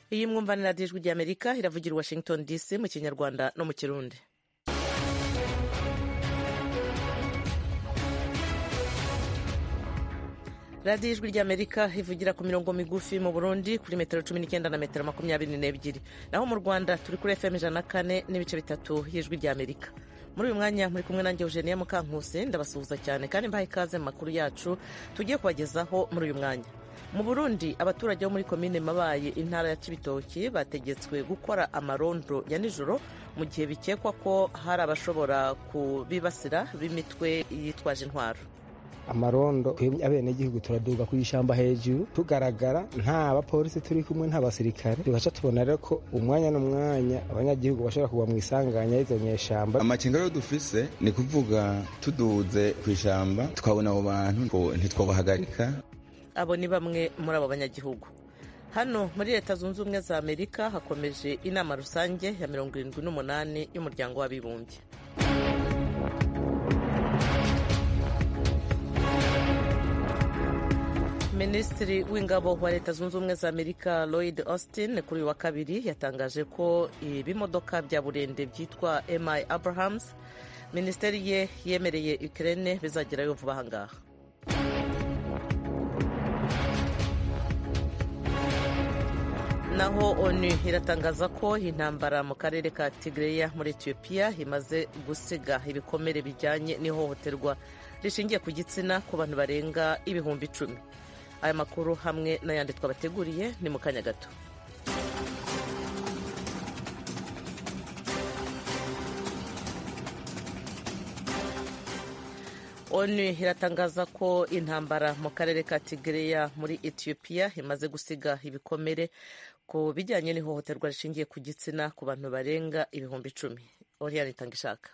iyi mwumvanira ijwi ry'amerika iravugira i washington dc mu kinyarwanda no mu kirundi radiyo ijwi ry'amerika ivugira ku mirongo migufi mu burundi kuri metero cumi n'icyenda na metero makumyabiri n'ebyiri naho mu rwanda turi kuri fm ijana na kane n'ibice bitatu y'ijwi ry'amerika muri uyu mwanya muri kumwe nanjye eugenia mukankusi ndabasuhuza cyane kandi mbaha ikaze mu makuru yacu tugiye kubagezaho muri uyu mwanya mu burundi abaturage bo muri komine mabaye intara ya cibitoki bategetswe gukora amarondo ya nijoro mu gihe bikekwa ko hari abashobora kubibasira b'imitwe yitwaje intwaro amarondo twebwe abenegihugu turaduga ku ishyamba hejuru tugaragara nta bapolisi turi kumwe nta basirikare tugaca tubona rero ko umwanya n'umwanya abanyagihugu bashobora kugwa mu isanganya y'izo nyeshamba amakenga rero dufise ni kuvuga tuduze ku ishyamba twabona abo bantu ntitwabahagarika abo ni bamwe muri abo banyagihugu hano muri leta zunze ubumwe za amerika hakomeje inama rusange ya mirongo irindwi n'umunani y'umuryango w'abibumbye minisitiri w'ingabo wa leta zunze ubumwe za amerika lloyd austin kuri uyu wa kabiri yatangaje ko ibimodoka bya burende byitwa mi abrahams minisiteri ye yemereye ukraine bizagerayo vuba aha ngaha naho onu iratangaza ko intambara mu karere ka tigreya muri etiyopiya imaze gusiga ibikomere bijyanye n'ihohoterwa rishingiye ku gitsina ku bantu barenga ibihumbi icumi aya makuru hamwe n'ayandi twabateguriye ni mu kanya gato onu iratangaza ko intambara mu karere ka tigreya muri etiyopiya imaze gusiga ibikomere ku bijyanye n'ihohoterwa rishingiye ku gitsina ku bantu barenga ibihumbi icumi oriyani itanga ishaka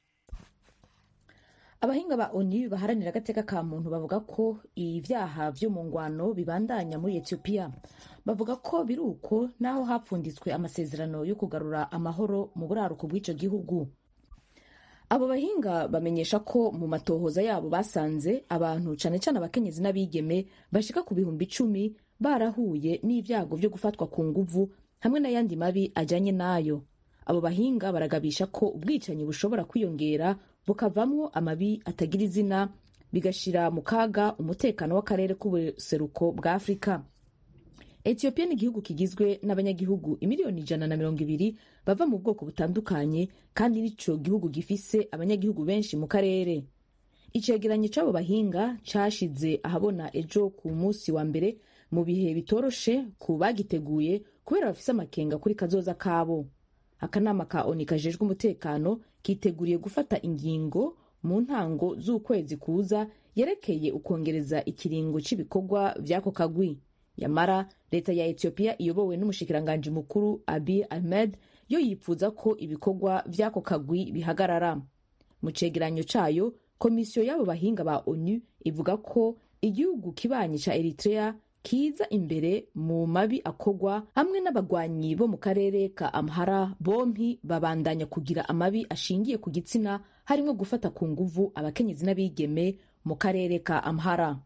abahinga ba onu baharanira agateka ka muntu bavuga ko ibyaha byo mu ngwano bibandanya muri etiyopiya bavuga ko biri uko naho hapfunditswe amasezerano yo kugarura amahoro mu buraruko bw'icyo gihugu abo bahinga bamenyesha ko mu matohoza yabo basanze abantu cyane cyane abakenyezi n'abigeme bashika ku bihumbi icumi barahuye n'ibyago byo gufatwa ku nguvu hamwe n'ayandi mabi ajyanye n'ayo abo bahinga baragabisha ko ubwicanyi bushobora kwiyongera bukavamwo amabi atagira izina bigashira mu kaga umutekano w'akarere k'ubuseruko bwa afurika etiyopiya ni igihugu kigizwe n'abanyagihugu imiliyoni ijana na mirongo ibiri bava mu bwoko butandukanye kandi nico gihugu gifise abanyagihugu benshi mu karere icegeranyo c'abo bahinga cashize ahabona ejo ku munsi wa mbere mu bihe bitoroshe ku bagiteguye kubera bafise amakenga kuri kazoza kabo akanama ka oni kajejwe umutekano kiteguriye gufata ingingo mu ntango z'ukwezi kuza yerekeye ukongereza ikiringo cy'ibikorwa by'ako kagwi yamara leta ya etiyopiya iyobowe n'umushikiranganji mukuru abi ahmed yo yipfuza ko ibikorwa by'ako kagwi bihagarara mu cegeranyo cayo komisiyo y'abo bahinga ba onu ivuga ko igihugu kibanyi ca eritrea kiza imbere mu mabi akogwa hamwe n'abagwanyi bo mu karere ka amhara bompi babandanya kugira amabi ashingiye ku gitsina harimo gufata ku nguvu abakenyezi n'abigeme mu karere ka amhara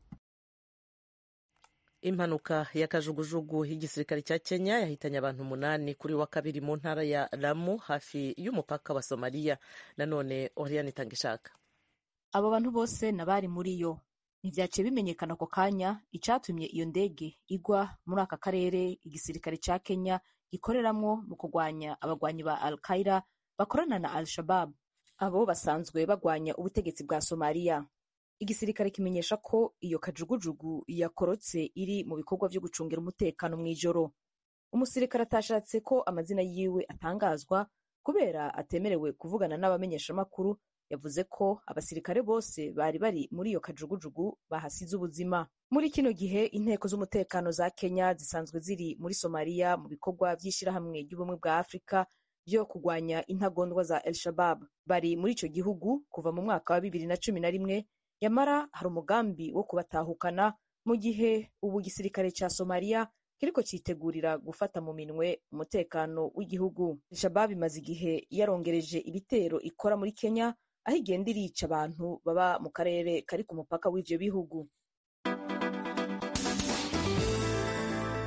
impanuka y'akajugujugu y'igisirikare cya kenya yahitanye abantu umunani kuri wa kabiri mu ntara ya lamu hafi y'umupaka wa somaliya nanone oriyani itanga ishaka abo bantu bose nabari muri yo ntivyaciye bimenyekana ako kanya icatumye iyo ndege igwa muri aka karere igisirikare ca kenya gikoreramwo mu kurwanya abagwanyi ba al qaida bakorana na al shabab abo basanzwe bagwanya ubutegetsi bwa somaliya igisirikare kimenyesha ko iyo kajugujugu yakorotse iri mu bikorwa vyo gucungira umutekano mw'ijoro umusirikare atashatse ko amazina yiwe atangazwa kubera atemerewe kuvugana n'abamenyeshamakuru yavuze ko abasirikare bose bari bari muri iyo kajugujugu bahasize ubuzima muri kino gihe inteko z'umutekano za kenya zisanzwe ziri muri somaliya mu bikorwa vy'ishirahamwe ry'ubumwe bwa afurika vyo kugwanya intagondwa za el shabab bari muri ico gihugu kuva mu mwaka wa bibiri na cumi na rimwe yamara hari umugambi wo kubatahukana mu gihe ubu gisirikare ca somaliya kiriko citegurira gufata mu minwe umutekano w'igihugu shabab imaze igihe yarongereje ibitero ikora muri kenya aho igenda irica abantu baba mu karere kari ku mupaka w'ivyo bihugu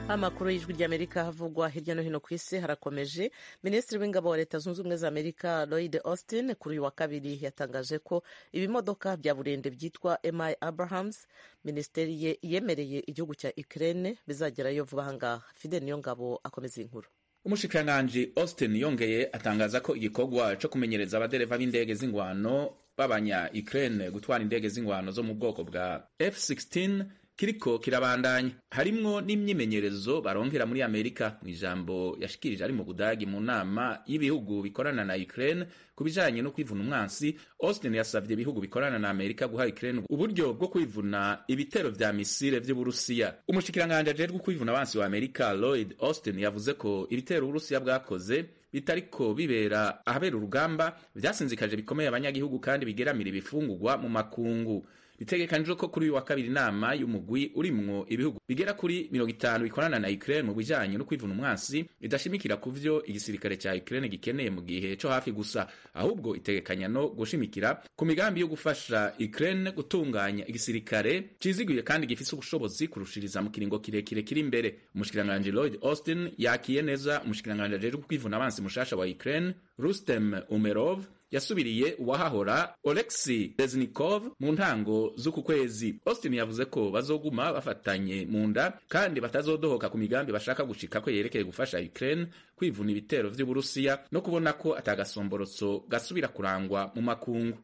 amakuru y'ijwi ry'amerika havugwa hirya no hino ku isi harakomeje minisitiri w'ingabo wa leta zunze ubumwe za amerika lloyd austin kuri uyu wa kabiri yatangaje ko ibimodoka bya burende byitwa mi abrahams minisiteri ye yemereye igihugu cya ukraine bizagerayo vuba ahangaha fide niyo ngabo akomeza iyi nkuru umushikiranganji austin yongeye atangaza ko igikorwa co kumenyereza abadereva b'indege z'ingwano b'abanya ukraine gutwara indege z'ingwano zo mu bwoko bwa f16 kiriko kirabandanya harimwo n'imyimenyerezo barongera muri amerika mu ijambo yashikirije ari mu budagi mu nama y'ibihugu bikorana na ukraine ku bijanye no kwivuna umwansi austin yasavye ibihugu bikorana na amerika guha ukraine uburyo bwo kwivuna ibitero vya misile vy'uburusiya umushikiranganji ajejwe kwivuna abansi wa amerika lloyd austin yavuze ko ibitero uburusiya bwakoze bitariko bibera ahabera urugamba vyasinzikaje bikomeye abanyagihugu kandi bigeramira ibifungurwa mu makungu bitegekanijwe ko kuri uyu wa kabiri inama y'umugwi urimwo ibihugu bigera kuri mirongo itanu bikorana na Ukraine mu bijanye no kwivuna umwansi idashimikira ku vyo igisirikare ca Ukraine gikeneye mu gihe co hafi gusa ahubwo itegekanya no gushimikira ku migambi yo gufasha Ukraine gutunganya igisirikare ciziguye kandi gifise ubushobozi kurushiriza mu kiringo kirekire kiri imbere umushikiranganji Lloyd Austin yakiye neza umushikiranganji ajejwe kwivuna abansi mushasha wa Ukraine Rustem Umerov yasubiriye uwahahora Oleksi Reznikov mu ntango z'uku kwezi. Austin yavuze ko bazoguma bafatanye mu nda kandi batazodohoka ku migambi bashaka gushika ko yerekeye gufasha Ukraine kwivuna ibitero vy'Uburusiya no kubona ko atagasomborotso gasubira kurangwa mu makungu.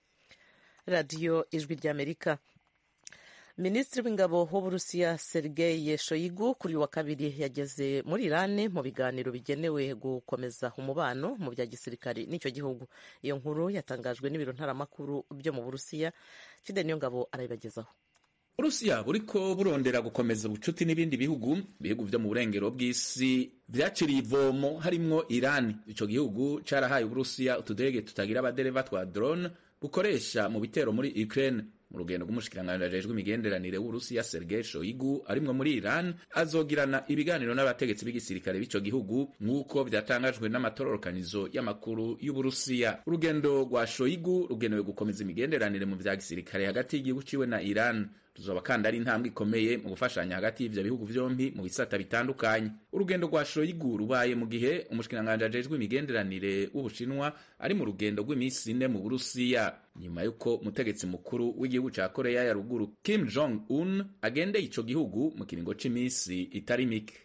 radiyo ijwi ry'amerika minisitiri w'ingabo w'uburusiya sergei shoigu kuri uyu wa kabiri yageze muri irani mu biganiro bigenewe gukomeza umubano mu bya gisirikare n'icyo gihugu iyo nkuru yatangajwe n'ibiro ntaramakuru byo mu burusiya fide niyo ngabo arabibagezaho uburusiya buriko burondera gukomeza ubucuti n'ibindi bihugu ibihugu vyo mu burengero bw'isi vyaciriye ivomo harimwo irani ico gihugu carahaye uburusiya utudege tutagira abadereva twa drone bukoresha mu bitero muri ukraine mu rugendo rw'umushikiranganji ajejwe imigenderanire w'uburusiya sergei shoigu arimwo muri iran azogirana ibiganiro n'abategetsi b'igisirikare b'ico gihugu nk'uko vyatangajwe n'amatororokanizo y'amakuru y'uburusiya urugendo rwa shoigu rugenewe gukomeza imigenderanire mu vya gisirikare hagati y'igihugu ciwe na iran ruzoba kandi ari intambwe ikomeye mu gufashanya hagati y'ivyo bihugu vyompi mu bisata bitandukanye urugendo rwa shoigu rubaye mu gihe umushikiranganji ajejwe imigenderanire w'ubushinwa ari mu rugendo rw'iminsi ine mu burusiya nyuma y'uko umutegetsi mukuru w'igihugu ca koreya ya ruguru kim jong un agendeye ico gihugu mu kiringo c'imisi itari mike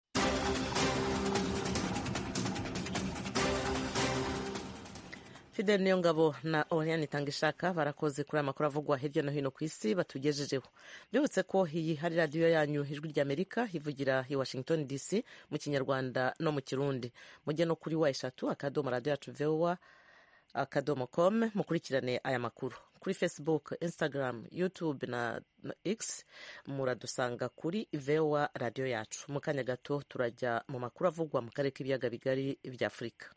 fidel niyo ngabo na oriane itangishaka barakoze kuri aya makuru avugwa hirya no hino ku isi batugejejeho mbibutse ko iyi hari radiyo yanyu ijwi ry'amerika ivugira i washington dc mu kinyarwanda no mu kirundi mujye no kuri wa eshatu akadomo radiyo yacu vowa akadomo com mukurikirane aya makuru kuri facebook instagram youtube na, na x muradusanga kuri vowa radiyo yacu mu kanya gato turajya mu makuru avugwa mu karere k'ibiyaga bigari bya afurika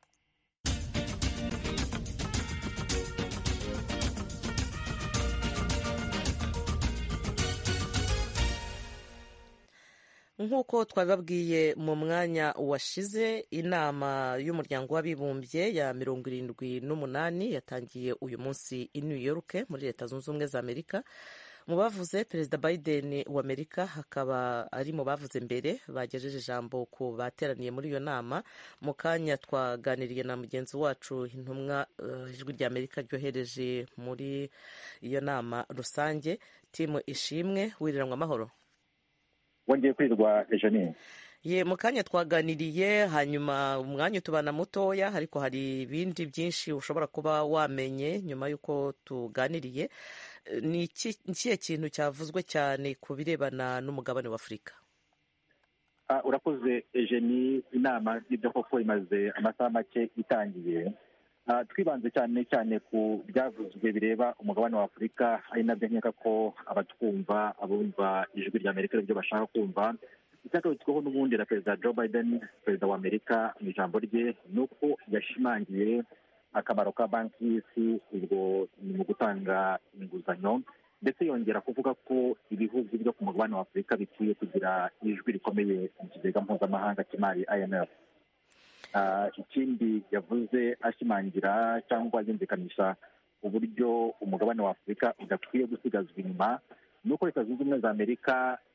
nk'uko twabibabwiye mu mwanya washize inama y'umuryango w'abibumbye ya mirongo irindwi n'umunani yatangiye uyu munsi i new york muri leta zunze ubumwe za amerika mu bavuze perezida biden wa amerika hakaba ari mu bavuze mbere bagejeje ijambo ku bateraniye muri iyo nama mu kanya twaganiriye na mugenzi wacu intumwa ijwi rya amerika ryohereje muri iyo nama rusange timu ishimwe wiriranwa amahoro wongeye kwirwa ejanine ye mu kanya twaganiriye hanyuma umwanya utubana mutoya ariko hari ibindi byinshi ushobora kuba wamenye nyuma y'uko tuganiriye ni ikihe kintu cyavuzwe cyane ku birebana n'umugabane wa afurika urakoze ejeni inama n'ibyo koko imaze amasaha make itangiye twibanze cyane cyane ku byavuzwe bireba umugabane wa afurika ari nabyo nkeka ko abatwumva abumva ijwi rya amerika aribyo bashaka kumva icyagarutsweho n'ubundi na perezida joe biden perezida wa amerika mu ijambo rye ni uko yashimangiye akamaro ka banki y'isi ubwo ni mu gutanga inguzanyo ndetse yongera kuvuga ko ibihugu byo ku mugabane wa afurika bikwiye kugira ijwi rikomeye mu kigega mpuzamahanga cy'imari imf ikindi yavuze ashimangira cyangwa yumvikanisha uburyo umugabane wa afurika udakwiye gusigazwa inyuma ni uko leta zunze ubumwe za amerika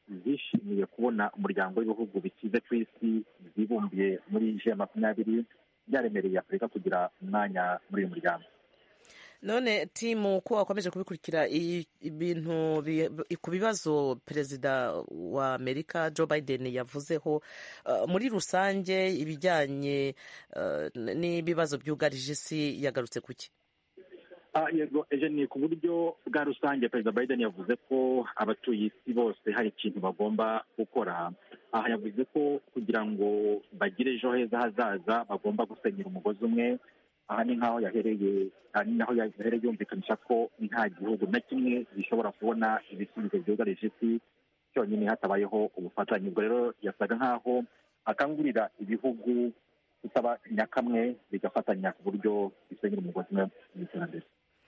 zishimiye kubona umuryango w'ibihugu bikize ku isi byibumbiye muri g makumyabiri byaremereye afurika kugira umwanya muri uyu muryango none timu ko wakomeje kubikurikira ibintu ku bibazo perezida wa amerika joe biden yavuzeho muri rusange ibijyanye n'ibibazo byugarije isi yagarutse ku ki yego ejo ni ku buryo bwa rusange perezida biden yavuze ko abatuye isi bose hari ikintu bagomba gukora aha yavuze ko kugira ngo bagire ejo heza hazaza bagomba gusenyera umugozi umwe aha ni nk'aho yahereye ni naho yahereye yumvikanisha ko nta gihugu na kimwe gishobora kubona ibisubizo byugarije isi cyonyine hatabayeho ubufatanye ubwo rero yasaga nk'aho akangurira ibihugu kutaba nyakamwe bigafatanya ku buryo bisenyera umugozi umwe mu iterambere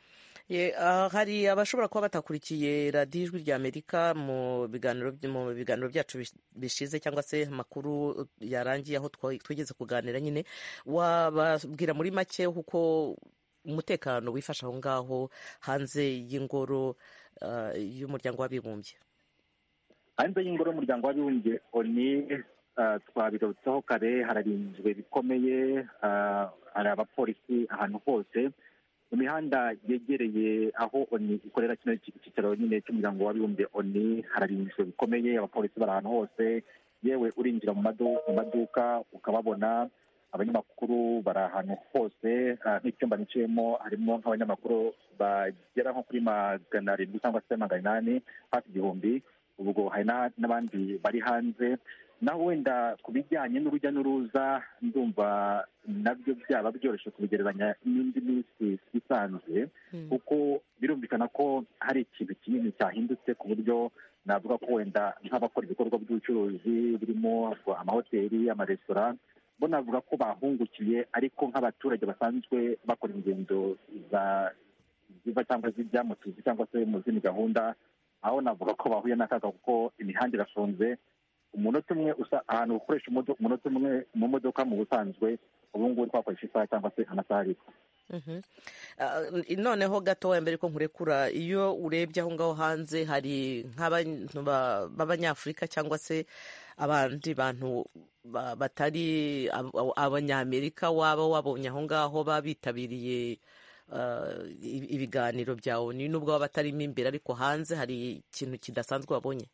hari abashobora kuba batakurikiye radiyo ijwi rya amerika mu biganiro mu biganiro byacu bishize cyangwa se amakuru yarangiye aho twigeze kuganira nyine wababwira muri make kuko umutekano wifashe aho ngaho hanze y'ingoro y'umuryango w'abibumbye hanze y'ingoro y'umuryango w'abibumbye oni twabigarutseho kare hararinzwe bikomeye hari abapolisi ahantu hose mu mihanda yegereye aho oni ikorera kino cyicaro nyine cy'umuryango w'abibumbye oni hararinzwe bikomeye abapolisi bari ahantu hose yewe urinjira mu maduka ukababona abanyamakuru bari ahantu hose nk'icyumba niciyemo harimo nk'abanyamakuru bagera nko kuri magana arindwi cyangwa se magana inani hafi igihumbi ubwo hari n'abandi bari hanze naho wenda ku bijyanye n'urujya n'uruza ndumva nabyo byaba byoroshye kubigereranya n'indi minsi isanzwe kuko birumvikana ko hari ikintu kinini cyahindutse ku buryo navuga ko wenda nk'abakora ibikorwa by'ubucuruzi birimo amahoteli amaresitora bo navuga ko bahungukiye ariko nk'abaturage basanzwe bakora ingendo ziva cyangwa zijya mu tuzi cyangwa se mu zindi gahunda aho navuga ko bahuye n'akaga kuko imihanda irafunze umunota umwe usa ahantu ukoresha umunota umwe mu modoka mu busanzwe ubu ngubu twakoresha isaha cyangwa se amasaha abiri noneho gatoya mbere ko nkurekura iyo urebye aho ngaho hanze hari nk'abantu b'abanyafurika cyangwa se abandi bantu batari abanyamerika waba wabonye aho ngaho baba bitabiriye ibiganiro bya oni nubwo baba batarimo imbere ariko hanze hari ikintu kidasanzwe wabonye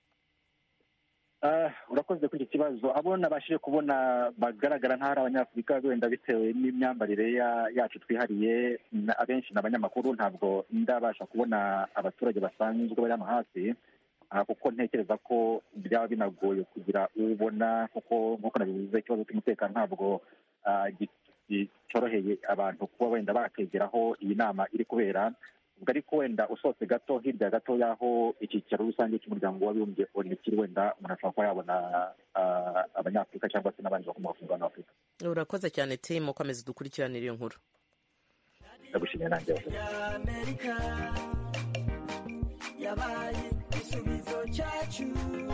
urakoze kuri iki kibazo abo nabashije kubona bagaragara nk'aho ari abanyafurika wenda bitewe n'imyambarire yacu twihariye abenshi ni abanyamakuru ntabwo ndabasha kubona abaturage basanzwe bari hano hafi kuko ntekereza ko byaba binagoye kugira ubona kuko nk'uko nabivuze ikibazo cy'umutekano ntabwo cyoroheye abantu kuba wenda bakegeraho iyi nama iri kubera ubwo ariko wenda usohotse gato hirya gato y'aho icyicaro rusange cy'umuryango w'abibumbye oni kiri wenda umuntu ashobora kuba yabona abanyafurika cyangwa se n'abandi bakomoka ku mugabane w'afurika urakoze cyane timu ukomeza dukurikiranire iyo nkuru ndagushimiye nanjye yabaye igisubizo cyacu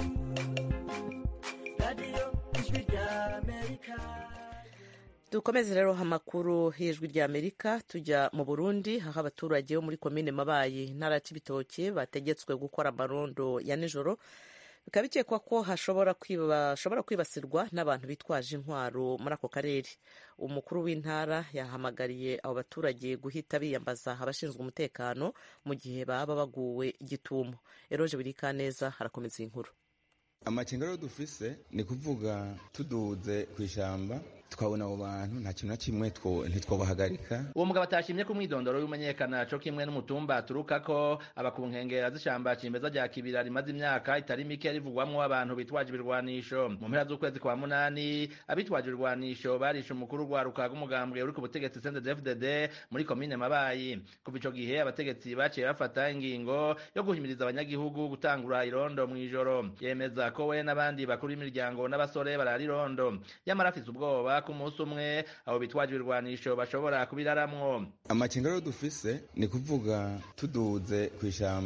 radiyo ijwi rya amerika dukomeze rero amakuru y'ijwi rya amerika tujya mu burundi aho abaturage bo muri komine mabayi ntara ya cibitoke bategetswe gukora amarondo ya nijoro bikaba bikekwa ko hashobora kwibasirwa n'abantu bitwaje intwaro muri ako karere umukuru w'intara yahamagariye abo baturage guhita biyambaza abashinzwe umutekano mu gihe baba baguwe gitumo eroje birikaneza harakomeza iyi nkuru amakenga rero dufise ni kuvuga tuduze ku ishyamba twabona abo bantu nta kintu na kimwe ntitwabahagarika uwo mugabo atashimye ko umwidondoro w'umenyekana co kimwe n'umutumba aturukako aba ku nkengera z'ishamba cimeza rya kibira rimaze imyaka itari mike rivugwamwo abantu bitwaje ibirwanisho mu mpera z'ukwezi kwa munani abitwaje ibirwanisho barishe umukuru rwaruka rw'umugambwe uri ku butegetsi CNDD-FDD muri komine mabayi kuva ico gihe abategetsi baciye bafata ingingo yo guhimiriza abanyagihugu gutangura irondo mw'ijoro yemeza ko we n'abandi bakuru b'imiryango n'abasore barara irondo yamara afise ubwoba ku munsi umwe abo bitwaje ibirwanisho bashobora kubiraramwo amakenga rero dufise ni kuvuga tuduze ku ishyamba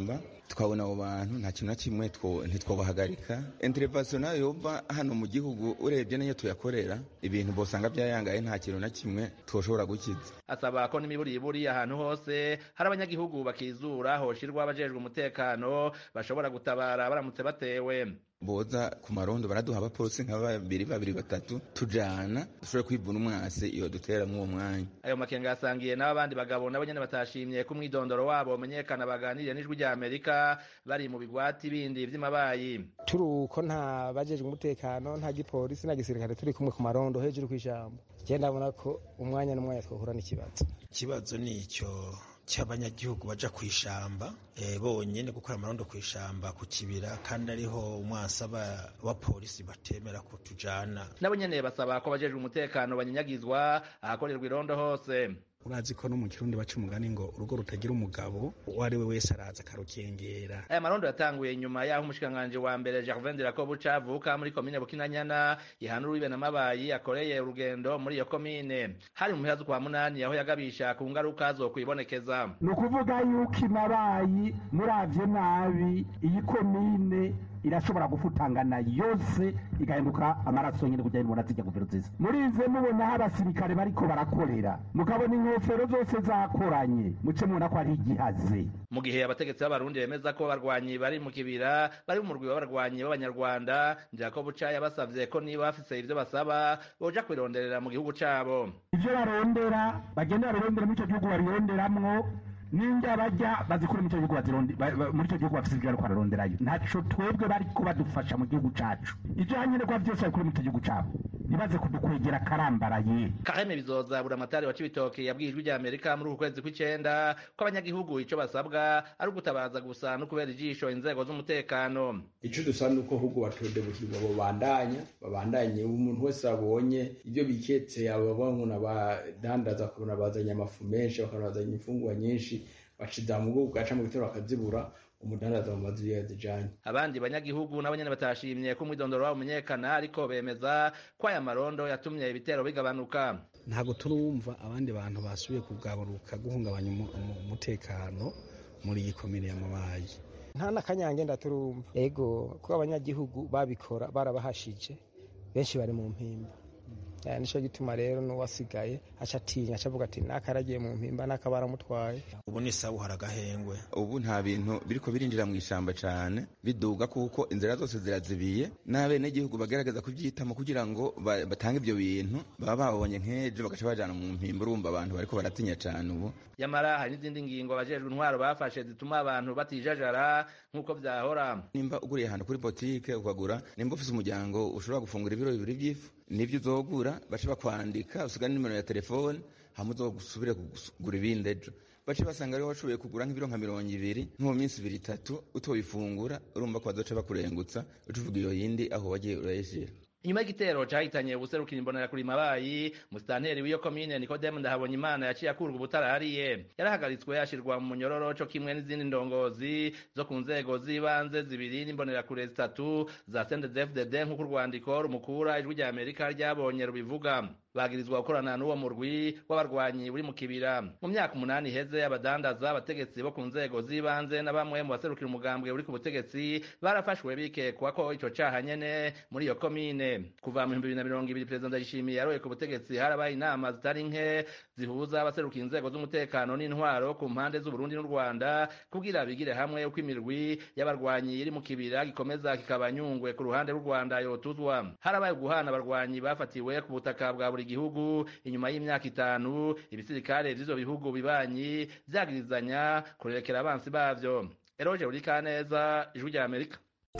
tukabona abo bantu nta kintu na kimwe ntitwobahagarika intervention nayo yova hano mu gihugu urebye n'iyo tuyakorera ibintu bosanga byayangaye nta kintu na kimwe twoshobora gukiza asaba ko n'imiburiburi ahantu hose hari abanyagihugu bakizura hoshirwa abajejwe umutekano bashobora gutabara baramutse batewe boza ku marondo baraduha abapolisi nka babiri babiri batatu tujana dushobore kwivuna umwasi iyo dutera mw'uwo mwanya ayo makenga yasangiye n'abo abandi bagabo nabo nyene batashimye ko umwidondoro wabo umenyekana baganiriye n'ijwi rya amerika bari mu bigwati bindi vy'amabayi turi uko nta bajejwe umutekano nta gipolisi na gisirikare turi kumwe ku marondo hejuru kw'ijambo je ndabona ko umwanya n'umwanya twohura n'ikibazo ikibazo ni icyo cy'abanyagihugu baja kwishamba e, bonyene gukora amarondo kwishamba ku kibira kandi ariho umwasa wa polisi batemera kutujana nabo nyene basaba ko bajejwe umutekano banyanyagizwa ahakorerwa irondo hose urazi ko no mu kirundi baca umugani ngo urugo rutagira umugabo uwo ari we wese araza akarukengera aya marondo yatanguye nyuma y'aho umushikiranganji wa mbere Gervain Dirakobuca avuka muri komine Bukinanyana ihana urubibe na mabayi akoreye urugendo muri iyo komine hari mu mpera z'ukwa munani aho yagabisha ku ngaruka zo kwibonekeza ni ukuvuga yuko imabayi muravye nabi iyi komine irashobora gufutangana yose igahinduka amaraso nyine kugira ngo zijya guvero nziza murize mubona aho abasirikare bariko barakorera mukabona inkofero zose zakoranye muce mubona ko ari igihaze mu gihe abategetsi b'abarundi bemeza ko abarwanyi bari mu kibira bari mu murwi w'abarwanyi b'abanyarwanda jacob buca yabasavye ko niba bafise ivyo basaba boja kwironderera mu gihugu cabo ivyo barondera bagenda barondera muri ico gihugu baronderamwo ninja bajya bazikura muri icyo gihugu muri icyo gihugu bafite ibyo bariko bararonderayo ntaco twebwe bariko badufasha mu gihugu cacu ivyo hanyenerwa vyose babikura muri icyo gihugu cabo ntibaze kudukwegera karambaraye kaheme bizoza buramatari wa cibitoke yabwiye ijwi rya amerika muri uku kwezi kw'icenda ko abanyagihugu ico basabwa ari ugutabaza gusa no kubera ijisho inzego z'umutekano ico dusaba ni uko ahubwo batodebukirwa babandanya babandanye umuntu wese abonye ibyo biketse aba umuntu abadandaza akabona bazanye amafu menshi bakabona bazanye imfungwa nyinshi baciza mu bwoko gaca mu bitero bakazibura umudandaza mu mazu yazijanye abandi banyagihugu nabo nyene batashimye ko umwidondoro wabo umenyekana ariko bemeza ko aya marondo yatumye ibitero bigabanuka ntabwo turumva abandi bantu basubiye kugabanuka guhungabanya umutekano muri iyi komine y'amabayi nta n'akanyange ndaturumva ego ko abanyagihugu babikora barabahashije benshi bari mu mpimba nico gituma rero n'uwasigaye aca atinya aca avuga ati nakaragiye mu mpimba naka baramutwaye ubu ni sawa uhara agahengwe ubu nta bintu biriko birinjira mu ishamba cane biduga kuko inzira zose zirazibiye n'abenegihugu bagerageza kuvyitamo kugira ngo batange ivyo bintu baba babonye nk'ejo bagaca bajana mu mpimba urumva abantu bariko baratinya cane ubu nyamara hari n'izindi ngingo abajejwe intwaro bafashe zituma abantu batijajara nk'uko vyahora nimba uguriye ahantu kuri botike ukagura nimba ufise umuryango ushobora gufungura ibiro bibiri vy'ifu nivyo uzogura bace bakwandika usiga nimero ya telefone hama uzosubire kugura ibindi ejo bace basanga ariho washoboye kugura nk'ibiro nka mirongo ibiri nko mu minsi ibiri itatu utoyifungura urumva ko bazoca bakurengutsa ucuvuga iyo yindi aho wagiye urayishira inyuma y'igitero cahitanye ubuserukira imbonera kuri mabayi musitanteri w'iyo komine nikodemu ndahabonye imana yaciye akurwa ubutarahariye yarahagaritswe ashirwa mu munyororo co kimwe n'izindi ndongozi zo ku nzego z'ibanze zibiri n'imbonerakure zitatu za sendezefdd nk'uko urwandiko rumukura ijwi rya amerika ryabonye rubivuga bagirizwa gukorana n'uwo murwi w'abarwanyi uri mu kibira mu myaka umunani iheze abadandaza abategetsi bo ku nzego z'ibanze na bamwe mu baserukira umugambwe uri ku butegetsi barafashwe bikekwa ko ico caha nyene muri iyo komine kuva mu bihumbi bibiri na mirongo ibiri perezida ndayishimiye yaroye ku butegetsi harabaye inama zitari nke zihuza abaserukira inzego z'umutekano n'intwaro ku mpande z'uburundi n'u rwanda kugira bigire hamwe uko imirwi y'abarwanyi iri mu kibira gikomeza kikaba nyungwe ku ruhande rw'u rwanda yotuzwa harabaye guhana abarwanyi bafatiwe ku butaka bwa buri gihugu inyuma y'imyaka itanu ibisirikare vy'ivyo bihugu bibanyi vyagirizanya kurerekera abansi bavyo eroje buri kaneza ijwi rya amerika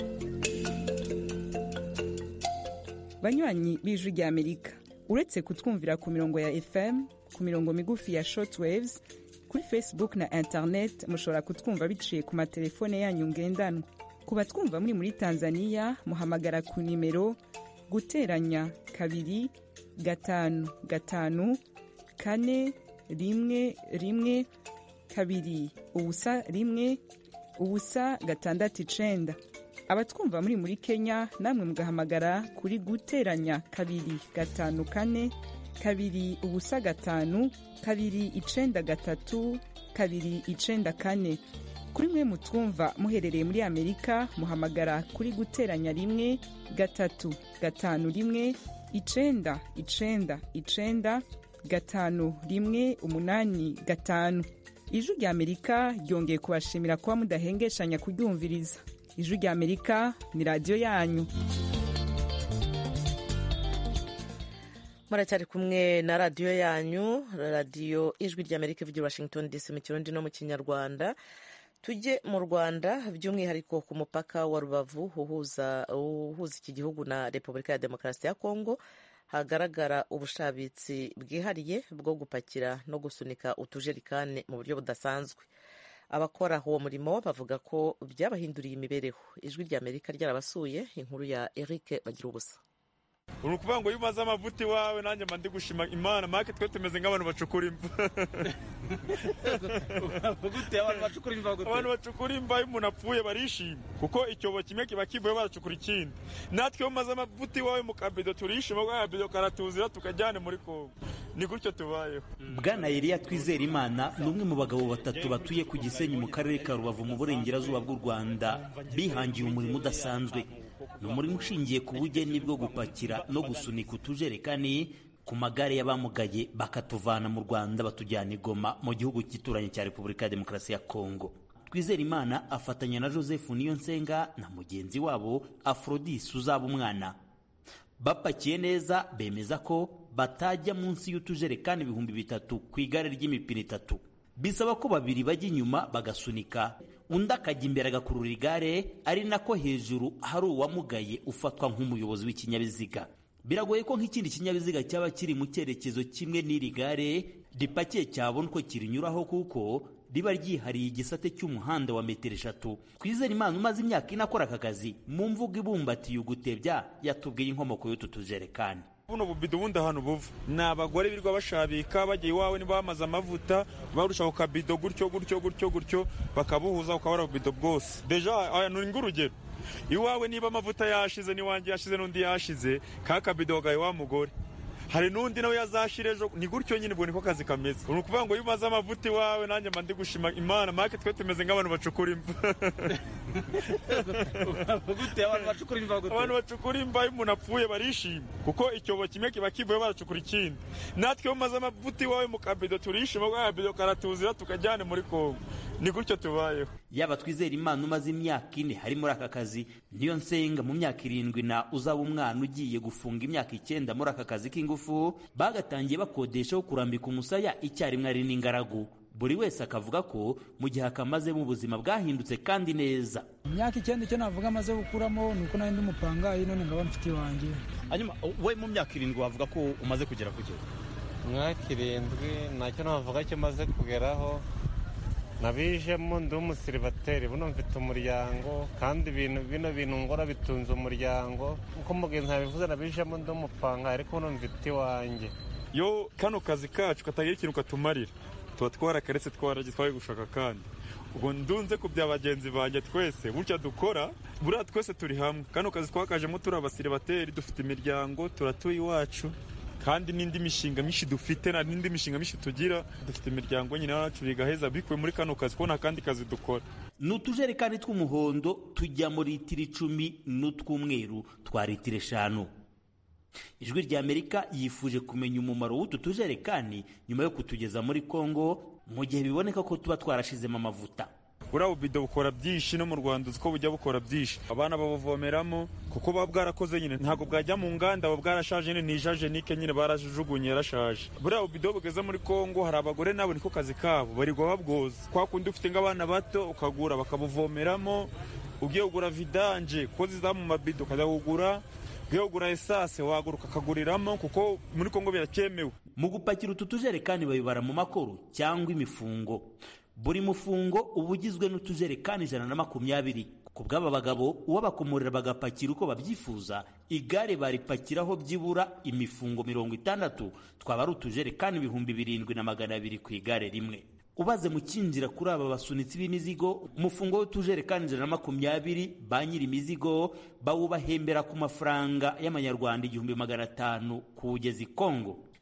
banywanyi b'ijwi rya amerika uretse kutwumvira ku mirongo ya fm ku mirongo migufi ya shortwaves kuri facebook na internet mushobora kutwumva biciye ku matelefone yanyu ngendanwa ku batwumva muri muri tanzania muhamagara ku nimero guteranya kabiri gatanu gatanu kane rimwe rimwe kabiri ubusa rimwe ubusa gatandatu icenda abatwumva muri muri kenya namwe mugahamagara kuri guteranya kabiri gatanu kane kabiri ubusa gatanu kabiri icenda gatatu kabiri icenda kane kuri mwe mutwumva muherereye muri amerika muhamagara kuri guteranya rimwe gatatu gatanu rimwe icenda icenda icenda gatanu rimwe umunani gatanu ijwi rya amerika ryongeye kubashimira kuba mudahengeshanya kuryumviriza ijwi rya amerika ni radiyo yanyu muracyari kumwe na radiyo yanyu radiyo ijwi rya amerika ivugira washington dc mu kirundi no mu kinyarwanda tujye mu rwanda by'umwihariko ku mupaka wa rubavu uhuza uhuza iki gihugu na repubulika ya demokarasi ya kongo hagaragara ubushabitsi bwihariye bwo gupakira no gusunika utujerikani mu buryo budasanzwe abakora uwo murimo bavuga ko byabahinduriye imibereho ijwi rya amerika ryarabasuye inkuru ya eric bagira ubusa uri ukuvuga ngo iyo umaze amavuta iwawe nanjye mba ndi gushima imana make twe tumeze nk'abantu bacukura imva abantu bacukura imva iyo umuntu apfuye barishima kuko icyobo kimwe kiba kivuye baracukura ikindi natwe iyo umaze amavuta iwawe mu kabido turishima ko akabido karatuzira tukajyane muri kongo ni gutyo tubayeho bwana Eliya twizera imana ni umwe mu bagabo batatu batuye ku gisenyi mu karere ka rubavu mu burengerazuba bw'u rwanda bihangiye umurimo udasanzwe ni umurimo ushingiye ku bugeni bwo gupakira no gusunika utujerekani ku magare y'abamugaye bakatuvana mu rwanda batujyana i goma mu gihugu cy'ituranyi cya repubulika ya demokarasi ya kongo twizera imana afatanya na joseph niyonsenga na mugenzi wabo afrodis uzaba umwana bapakiye neza bemeza ko batajya munsi y'utujerekani ibihumbi bitatu ku igare ry'imipine itatu bisaba ko babiri bajya inyuma bagasunika undi akajya imbere agakurura igare ari nako hejuru hari uwamugaye ufatwa nk'umuyobozi w'ikinyabiziga biragoye ko nk'ikindi kinyabiziga cyaba kiri mu cyerekezo kimwe n'iri gare ripakiye cyabona uko kirinyuraho kuko riba ryihariye igisate cy'umuhanda wa metero eshatu twizere imana umaze imyaka ine akora aka kazi mu mvugo ibumbatiye ugutebya yatubwiye inkomoko y'utu tujerekani buno bubido ubundi ahantu buva ni abagore birirwa bashabika bagiye iwawe niba bamaze amavuta barusha ku kabido gutyo gutyo gutyo gutyo bakabuhuza ukabara ububido bwose deja aya ni ng'urugero iwawe niba amavuta yashize n'iwanjye yashize n'undi yashize ka kabido gawe wa mugore hari n'undi nawe yazashira ejo ni gutyo nyine ubwo niko kazi kameze ni ukuvuga ngo iyo umaze amavuta iwawe nanjye mba ndi gushima imana make twe tumeze nk'abantu bacukura imva abantu bacukura imva iyo umuntu apfuye barishima kuko icyobo kimwe kiba kivuye baracukura ikindi natwe iyo umaze amavuta iwawe mu kabido turishima ko akabido karatuzira tukajyane muri kongo ni gutyo tubayeho yaba twizera imana umaze imyaka ine hari muri aka kazi niyo nsenga mu myaka irindwi na uzaba umwana ugiye gufunga imyaka icyenda muri aka kazi k'ingufu bagatangiye bakodeshaho kurambika umusaya icyarimwe ari n'ingaragu buri wese akavuga ko mu gihe akamazemo ubuzima bwahindutse kandi neza imyaka icyenda icyo navuga amaze gukuramo ni uko nari ndi umupangayi none nkaba mfite iwanjye hanyuma we mu myaka irindwi wavuga ko umaze kugera ku gihe mwaka irindwi ntacyo navuga cyo maze kugeraho nabijemo ndi umusiribateri buno mfite umuryango kandi ibintu bino bintu ngora bitunze umuryango nkuko mugenzi yabivuze nabijemo ndi umupanga ariko buno mfite iwanjye yo kano kazi kacu katagira ikintu katumarira tuba twarakaretse twaragiye twari gushaka kandi ubwo ndunze ku bya bagenzi banjye twese burya dukora buriya twese turi hamwe kano kazi twakajemo turi abasiribateri dufite imiryango turatuye iwacu kandi n'indi mishinga myinshi dufite na n'indi mishinga myinshi tugira dufite imiryango nyine yacu bigaheza bikuwe muri kano kazi kubona akandi kazi dukora ni utujerekani tw'umuhondo tujya mu litiro icumi n'utw'umweru twa litiro eshanu ijwi rya amerika yifuje kumenya umumaro w'utu tujerekani nyuma yo kutugeza muri kongo mu gihe biboneka ko tuba twarashizemo amavuta buriya bubido bukora byinshi no mu rwanda uzi ko bujya bukora byinshi abana babuvomeramo kuko buba bwarakoze nyine ntabwo bwajya mu nganda buba bwarashaje nyine ni ijajenike nyine barajugunye yarashaje buriya bubido bugeze muri kongo hari abagore nabo niko kazi kabo barirwa babwoza kwa kundi ufite nk'abana bato ukagura bakabuvomeramo ugiye kugura vidanje ko ziza mu mabido ukajya kugura ugiye kugura esase wagura ukaguriramo kuko muri kongo biracyemewe mu gupakira utu tujerekani babibara mu makoro cyangwa imifungo buri mufungo uba ugizwe n'utujerekani ijana na makumyabiri ku bw'aba bagabo uwabakomorera bagapakira uko babyifuza igare baripakiraho byibura imifungo mirongo itandatu twaba ari utujerekani ibihumbi birindwi na magana abiri ku igare rimwe ubaze mu kinjira kuri aba basunitsi b'imizigo umufungo w'utujerekani ijana na makumyabiri ba nyiri imizigo bawubahembera ku mafaranga y'amanyarwanda igihumbi magana atanu kuwugeza i kongo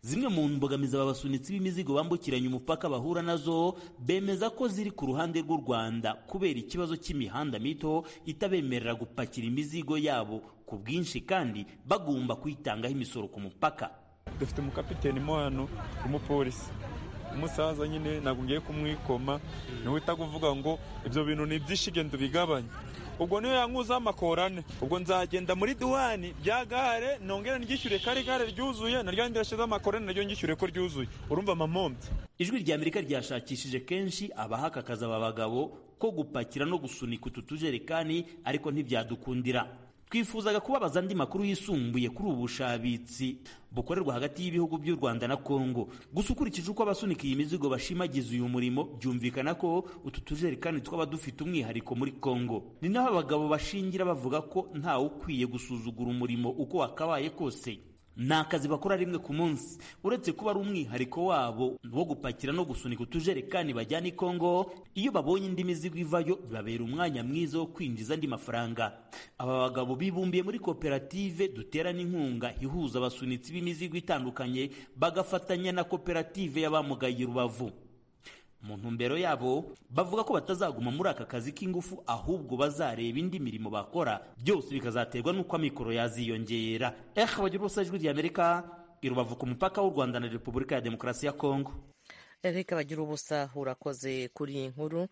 zimwe mu mbogamizi aba basunitsi b'imizigo bambukiranya umupaka bahura nazo bemeza ko ziri ku ruhande rw'u rwanda kubera ikibazo cy'imihanda mito itabemerera gupakira imizigo yabo ku bwinshi kandi bagomba kuyitangaho imisoro ku mupaka dufite umukapiteni mo hano w'umupolisi umusaza nyine ntabwo ngiye kumwikoma niwe uhita kuvuga ngo ibyo bintu ni ibyinshi genda ubigabanye ubwo niyo yankuzaho amakorane ubwo nzagenda muri duwani bya gare nongere ryishyure kari gare ryuzuye naryo ndirashizeho amakorane naryo ngishyure ko ryuzuye urumva amamombye ijwi rya amerika ryashakishije kenshi abahakakaza aba bagabo ko gupakira no gusunika utu tujerekani ariko ntibyadukundira twifuzaga kubabaza andi makuru yisumbuye kuri ubu bushabitsi bukorerwa hagati y'ibihugu by'u rwanda na kongo gusa ukurikije uko abasunika iyi mizigo bashimagiza uyu murimo byumvikana ko utu tujerekani twaba dufite umwihariko muri kongo ni naho abagabo bashingira bavuga ko ntawe ukwiye gusuzugura umurimo uko wakabaye kose ni akazi bakora rimwe ku munsi uretse kuba ari umwihariko wabo wo gupakira no gusunika utujerekani bajyana i kongo iyo babonye indi mizigo ivayo bibabera umwanya mwiza wo kwinjiza andi mafaranga aba bagabo bibumbiye muri koperative duterana inkunga ihuza abasunitsi b'imizigo itandukanye bagafatanya na koperative y'abamugaye rubavu mu ntumbero yabo bavuga ko batazaguma muri aka kazi k'ingufu ahubwo bazareba indi mirimo bakora byose bikazaterwa n'uko amikoro yaziyongera eh bagira ubusa ijwi ry'amerika i rubavu ku mupaka w'u rwanda na repubulika ya demokarasi ya kongo eric bagira ubusa urakoze kuri iyi nkuru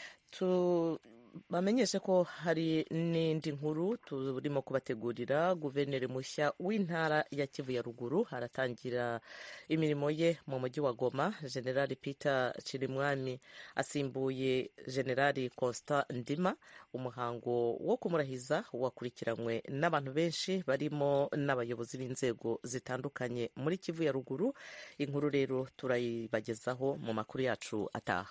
bamenyeshe ko hari n'indi nkuru turimo kubategurira guverineri mushya w'intara ya kivu ya ruguru haratangira imirimo ye mu mujyi wa goma generali peter cirimwami asimbuye generali constant ndima umuhango wo kumurahiza wakurikiranywe n'abantu benshi barimo n'abayobozi b'inzego zitandukanye muri kivu ya ruguru inkuru rero turayibagezaho mu makuru yacu ataha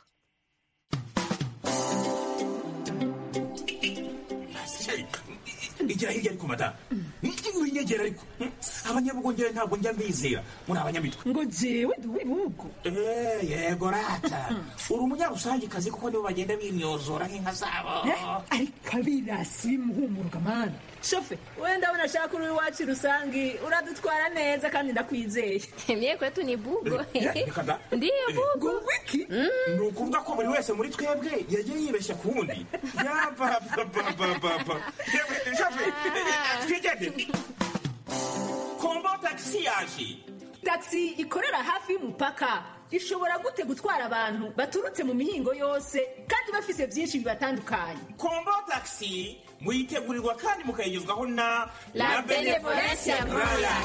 igira hirya ariko madamu winyegera ariko abanyabugongera ntabwo njya mbizera muri abanyamitwe ngo jewe ndi uw'ibihugu yego rata uri umunyarusangikazi kuko nibo bagenda bimyozora nk'inka zabo ariko abirasi bimuhumuruka mani shofe wenda abona ashaka uri iwacu rusangi uradutwara neza kandi ndakwizeye mye kwetu ni bugo ndiyo bugo wiki ni ukuvuga ko buri wese muri twebwe yagiye yibeshya ku wundi yabababababa shofe twigende kombo tagisi yaje tagisi ikorera hafi y'umupaka ishobora gute gutwara abantu baturutse mu mihingo yose kandi bafise byinshi bibatandukanye kombo tagisi muyitegurirwa kandi mukayigezwaho na la benevolencia roya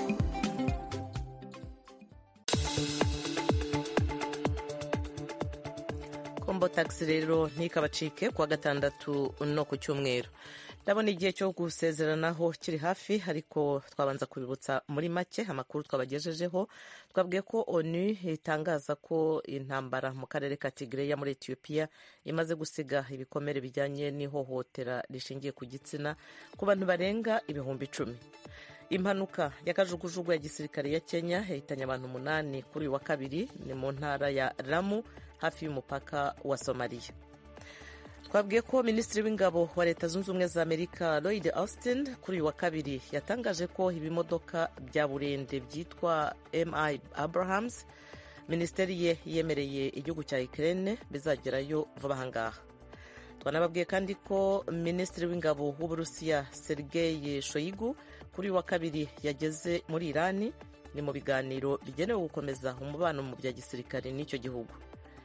kombo tagisi rero ntikabacike kuwa gatandatu no ku cyumweru ndabona igihe cyo gusezeranaho kiri hafi ariko twabanza kubibutsa muri make amakuru twabagejejeho twabwiye ko onu itangaza ko intambara mu karere ka tigireya muri etiyopiya imaze gusiga ibikomere bijyanye n'ihohotera rishingiye ku gitsina ku bantu barenga ibihumbi icumi impanuka y'akajugujugu ya gisirikare ya kenya yahitanye abantu umunani kuri uyu wa kabiri ni mu ntara ya ramu hafi y'umupaka wa somaliya twabwiye ko minisitiri w'ingabo wa leta zunze ubumwe za amerika lloyd austin kuri uyu wa kabiri yatangaje ko ibimodoka bya burende byitwa mi abrahams minisiteri ye yemereye igihugu cya ukraine bizagerayo vuba aha ngaha twanababwiye kandi ko minisitiri w'ingabo w'uburusiya sergei shoyigu kuri uyu wa kabiri yageze muri irani ni mu biganiro bigenewe gukomeza umubano mu bya gisirikare n'icyo gihugu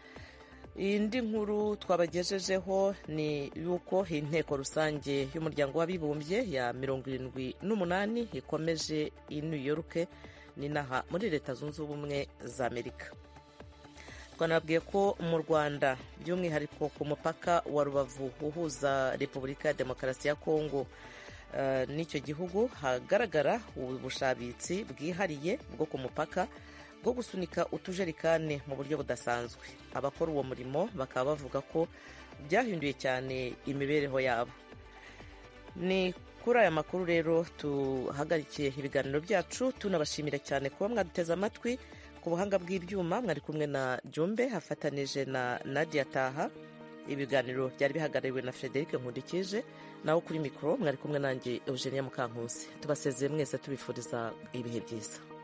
indi nkuru twabagejejeho ni yuko inteko rusange y'umuryango w'abibumbye ya mirongo irindwi n'umunani ikomeje i new york n'inaha muri leta zunze ubumwe za amerika twanabwiye ko mu rwanda by'umwihariko ku mupaka wa rubavu uhuza repubulika ya demokarasi ya kongo n'icyo gihugu hagaragara ubushabitsi bwihariye bwo ku mupaka bwo gusunika utujerekani mu buryo budasanzwe abakora uwo murimo bakaba bavuga ko byahinduye cyane imibereho yabo ni kuri aya makuru rero tuhagarikiye ibiganiro byacu tunabashimira cyane kuba mwaduteze amatwi ku buhanga bw'ibyuma mwari kumwe na jumbe hafatanije na nadia taha ibiganiro byari bihagarariwe na frederic nkundikije naho kuri mikoro mwari kumwe nanjye eugenia mukankusi tubasezeye mwese tubifuriza ibihe byiza